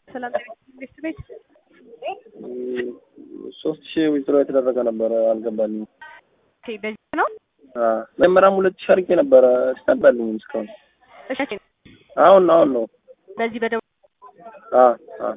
ሰላም ቤት ቤት ሶስት ሺህ ዊዝድሮ የተደረገ ነበረ አልገባልኝም። ኦኬ፣ በዚህ ነው። መጀመሪያም ሁለት ሺህ አድርጌ ነበረ እስካልባልኝም እስካሁን እሺ፣ አሁን ነው አሁን ነው በዚህ በደቡብ አ አ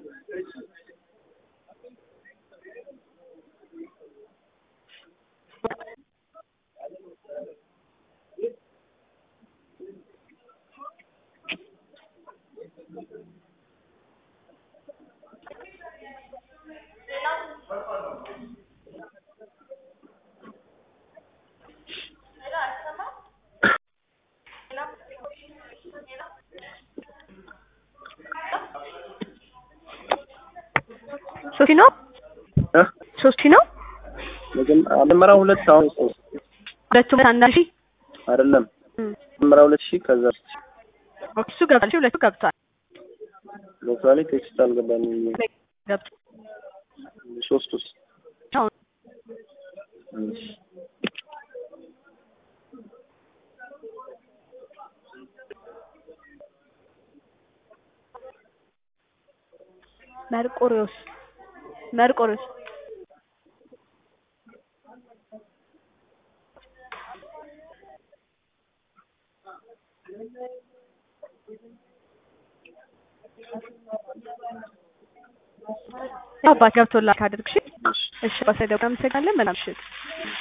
ሶስት ነው እ ሶስት ነው። መጀመሪያ ሁለት አሁን ሶስት ሁለቱም አንድ ሺህ አይደለም መጀመሪያ ሁለት ሺህ ከዛ ሶስት ሺህ ኦኬ፣ እሱ ገብቷል። እሺ፣ ሁለቱ ገብቷል። ለምሳሌ ቴክስት አልገባልኝም ገብቷል። ሶስት ውስጥ አሁን እሺ መርቆሪዎስ መርቆሪዎስ አባት ገብቶላል። ካደርግሽ እሺ፣ ባሰደው አመሰግናለን። መልካም ምሽት።